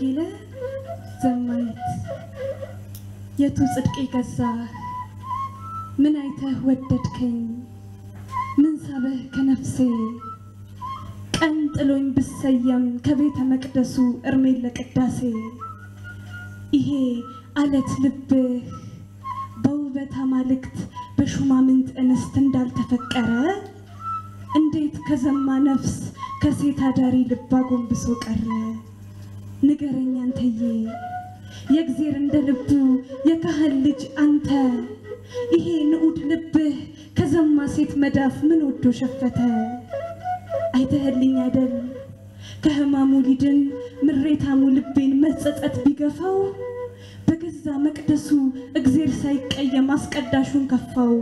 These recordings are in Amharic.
ወንጌለ ዘማሪት የቱ ጽድቄ ገዛ ምን አይተህ ወደድከኝ ምን ሳበህ ከነፍሴ ቀን ጥሎኝ ብሰየም ከቤተ መቅደሱ እርሜን ለቅዳሴ ይሄ አለት ልብህ በውበት አማልክት በሹማምንት እንስት እንዳልተፈቀረ እንዴት ከዘማ ነፍስ ከሴት አዳሪ ልብ አጎንብሶ ቀረ? ንገረኝ አንተዬ የእግዜር እንደ ልቡ የካህን ልጅ አንተ ይሄ ንዑድ ልብህ ከዘማ ሴት መዳፍ ምን ወዶ ሸፈተ? አይተህልኝ አይደል ከህማሙ ሊድን ምሬታሙ ልቤን መጸጸት ቢገፋው በገዛ መቅደሱ እግዜር ሳይቀየም አስቀዳሹን ከፋው።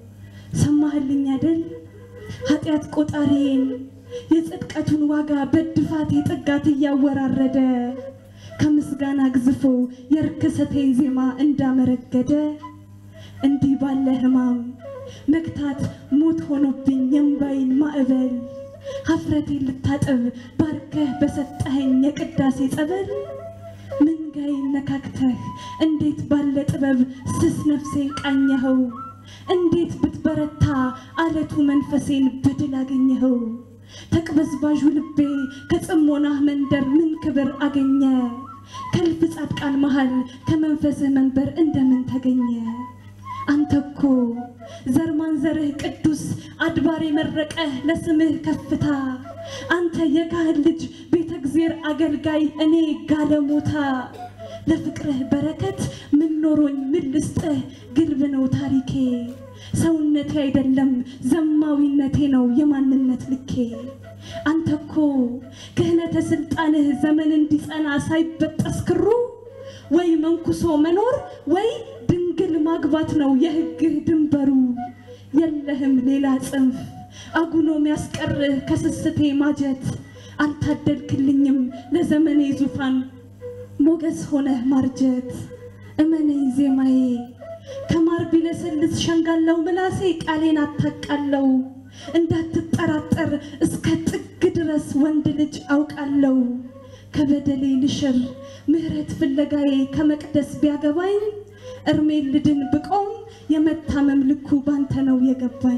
ሰማህልኝ አይደል ኃጢአት ቆጣሪዬን የጽድቀቱን ዋጋ በድፋት የጠጋት እያወራረደ ከምስጋና ግዝፎ የርክሰቴን ዜማ እንዳመረገደ እንዲህ ባለ ህማም መግታት ሞት ሆኖብኝ የእምባይን ማዕበል ሀፍረቴን ልታጠብ ባርከህ በሰጠኸኝ የቅዳሴ ጸበል ምንጋይን ነካክተህ እንዴት ባለ ጥበብ ስስ ነፍሴን ቃኘኸው እንዴት ብትበረታ አለቱ መንፈሴን በድል አገኘኸው። ተቅበዝባዡ ልቤ ከጽሞናህ መንደር ምን ክብር አገኘ? ከእልፍ ጻድቃን መሃል ከመንፈስህ መንበር እንደምን ተገኘ? አንተ እኮ ዘር ማንዘርህ ቅዱስ አድባር የመረቀህ ለስምህ ከፍታ አንተ የካህን ልጅ ቤተ እግዚአብሔር አገልጋይ እኔ ጋለሞታ ለፍቅርህ በረከት ምን ኖሮኝ ምን ልስጥህ ግልብ ነው ታሪኬ ሰውነቴ አይደለም ዘማዊነቴ ነው የማንነት ልኬ አንተ እኮ ክህነተ ስልጣንህ ዘመን እንዲጸና ሳይበጠስ ክሩ ወይ መንኩሶ መኖር ወይ ድንግል ማግባት ነው የሕግህ ድንበሩ የለህም ሌላ ጽንፍ አጉኖ ሚያስቀርህ ከስስቴ ማጀት አልታደልክልኝም ለዘመኔ ዙፋን ሞገስ ሆነህ ማርጀት እመነኝ ዜማዬ ከማር ቢለሰልስ ሸንጋለው ምላሴ ቃሌን አታቃለው እንዳትጠራጠር እስከ ጥግ ድረስ ወንድ ልጅ አውቃለው ከበደሌ ልሽር ምሕረት ፍለጋዬ ከመቅደስ ቢያገባኝ እርሜን ልድን ብቆም የመታመም ልኩ ባንተ ነው የገባኝ።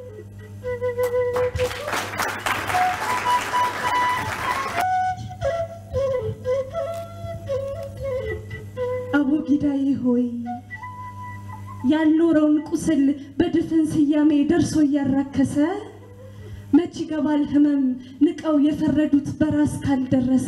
አቡጊዳዬ ሆይ ያልኖረውን ቁስል በድፍን ስያሜ ደርሶ እያራከሰ መች ይገባል ህመም ንቀው የፈረዱት በራስ ካልደረሰ።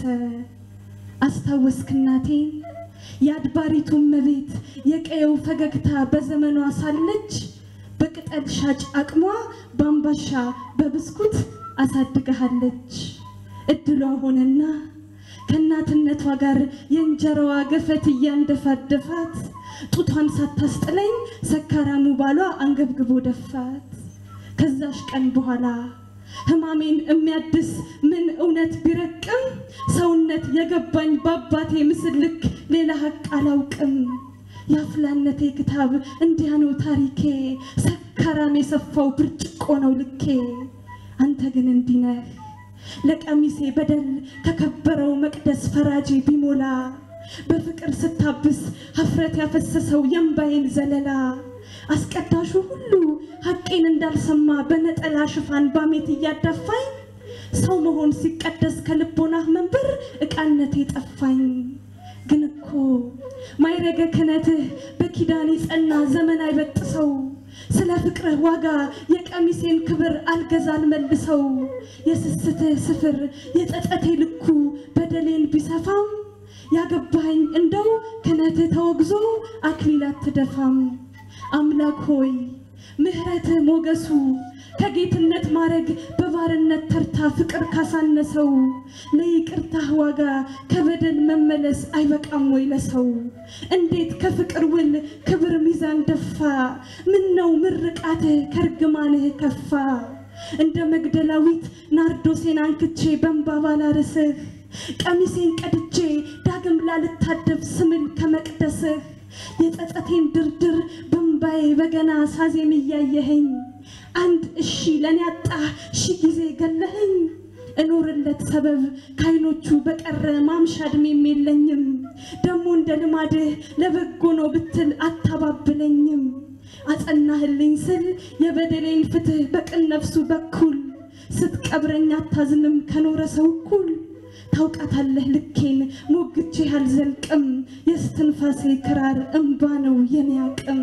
አስታወስክ እናቴ የአድባሪቱ እመቤት የቀየው ፈገግታ በዘመኗ ሳለች በቅጠል ሻጭ አቅሟ በአምባሻ በብስኩት አሳድገሃለች። እድሏ ሆነና ከእናትነቷ ጋር የእንጀራዋ ገፈት እያንደፋደፋት ጡቷን ሳታስጥለኝ ሰካራሙ ባሏ አንገብግቦ ደፋት። ከዛሽ ቀን በኋላ ህማሜን የሚያድስ ምን እውነት ቢረቅም ሰውነት የገባኝ በአባቴ ምስል ልክ ሌላ ሀቅ አላውቅም። የአፍላነቴ ክታብ እንዲያ ነው ታሪኬ፣ ሰካራም የሰፋው ብርጭቆ ነው ልኬ። አንተ ግን እንዲህ ነህ ለቀሚሴ በደል ከከበረው መቅደስ ፈራጄ ቢሞላ በፍቅር ስታብስ ሀፍረት ያፈሰሰው የእምባዬን ዘለላ አስቀዳሹ ሁሉ ሀቄን እንዳልሰማ በነጠላ ሽፋን ባሜት እያዳፋኝ ሰው መሆን ሲቀደስ ከልቦናህ መንበር ዕቃነቴ ጠፋኝ። ግን እኮ ማይረገ ክህነትህ በኪዳኔ ጸና ዘመን አይበጥሰው ስለ ፍቅርህ ዋጋ የቀሚሴን ክብር አልገዛ አልመልሰው የስስትህ ስፍር የጸጸቴ ልኩ በደሌን ቢሰፋም ያገባኝ እንደው ክህነትህ ተወግዞ አክሊል አትደፋም። አምላክ ሆይ ምሕረትህ ሞገሱ ከጌትነት ማረግ በባርነት ተርታ ፍቅር ካሳነሰው ለይቅርታህ ዋጋ ከበደል መመለስ አይበቃም ወይ ለሰው? እንዴት ከፍቅር ውል ክብር ሚዛን ደፋ? ምን ነው ምርቃትህ ከርግማንህ ከፋ? እንደ መግደላዊት ናርዶሴን አንክቼ በእንባ ባላርስህ ቀሚሴን ቀድቼ ዳግም ላልታደብ ስምል ከመቅደስህ የጸጸቴን ድርድር በእምባዬ በገና ሳዜም እያየኸኝ አንድ እሺ ለኔ አጣ ሺ ጊዜ ገለኸኝ እኖርለት ሰበብ ከዓይኖቹ በቀረ ማምሻ ዕድሜም የለኝም። ደሞ እንደ ልማድህ ለበጎ ነው ብትል አታባብለኝም። አጸናህልኝ ስል የበደሌን ፍትህ በቅን ነፍሱ በኩል ስትቀብረኝ አታዝንም ከኖረ ሰው እኩል ታውቃታለህ ልኬን ሞግቼህ አልዘልቅም። የስትንፋሴ ክራር እምባ ነው የኔ አቅም።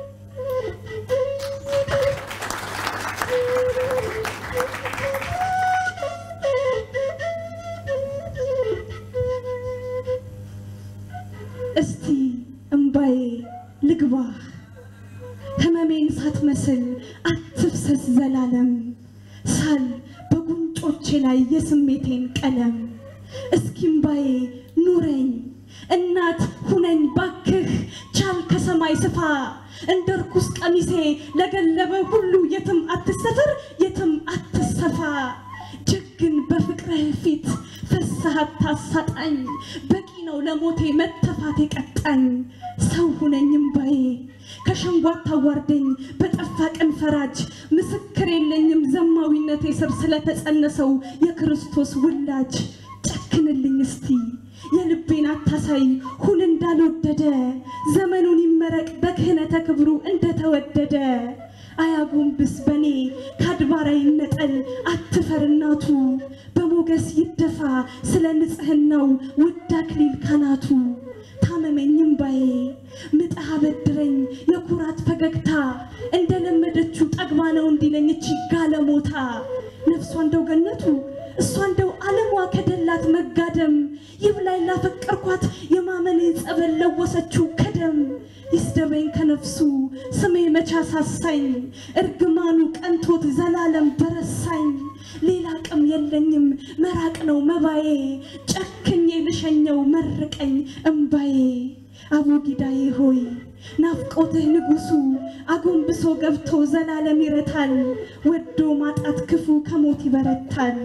እስቲ እምባዬ ልግባህ ህመሜን ሳትመስል አትፍሰስ ዘላለም ሳል በጉንጮቼ ላይ የስሜቴን ቀለም እስኪ እምባዬ ኑረኝ እናት ሁነኝ ባክህ ቻል ከሰማይ ስፋ እንደ ርኩስ ቀሚሴ ለገለበ ሁሉ የትም አትሰፍር የትም አትሰፋ ጀግን በፍቅርህ ፊት ፈሳህ አታሳጣኝ በቂ ነው ለሞቴ መተፋት የቀጣኝ ሰው ሁነኝ እምባዬ ከሸንጎ አታዋርደኝ በጠፋ ቀን ፈራጅ ምስክር የለኝም ዘማዊነቴ ስር ስለተጸነሰው የክርስቶስ ውላጅ ጨክንልኝ እስቲ የልቤን አታሳይ ሁን እንዳልወደደ ዘመኑን ይመረቅ በክህነተ ክብሩ እንደተወደደ አያጎንብስ በኔ ከአድባራ ይነጠል አትፈር እናቱ በሞገስ ይደፋ ስለ ንጽህናው ውድ አክሊል ካናቱ ታመመኝ እምባዬ ምጥህ አበድረኝ የኩራት ፈገግታ እንደለመደችው ጠግባ ነው እንዲለኝ እቺ ጋለሞታ ነፍሷ እንደው ገነቱ እሷ እንደው ዓለሟ ከደላት መጋደም ይብላኝ ላፈቀርኳት የማመኔ ጸበል ለወሰችው ከደም ይስደበኝ ከነፍሱ ስሜ መቻ ሳሳኝ እርግማኑ ቀንቶት ዘላለም በረሳኝ ሌላ አቅም የለኝም መራቅ ነው መባዬ ጨክኜ ልሸኘው መርቀኝ እምባዬ አቡጊዳዬ ሆይ ናፍቆትህ ንጉሱ አጎንብሶ ገብቶ ዘላለም ይረታል ወዶ ማጣት ክፉ ከሞት ይበረታል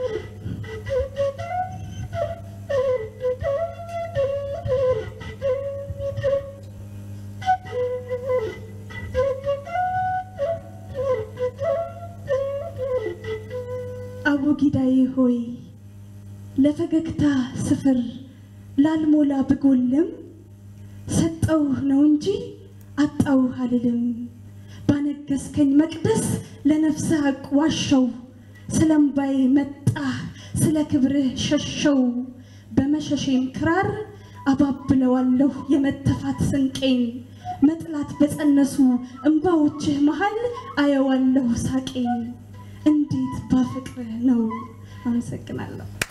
አቡጊዳዬ ሆይ ለፈገግታ ስፍር ላልሞላ ብጎልም ሰጠውህ ነው እንጂ አጣውህ አልልም። ባነገስከኝ መቅደስ ለነፍስህ ሐቅ ዋሸው ስለ እምባዬ መጣህ ስለ ክብርህ ሸሸው በመሸሼም ክራር አባብለዋለሁ የመተፋት ስንቄን መጥላት በጸነሱ እምባዎችህ መሃል አየዋለሁ ሳቄን እንዴት ባፍቅርህ ነው። አመሰግናለሁ።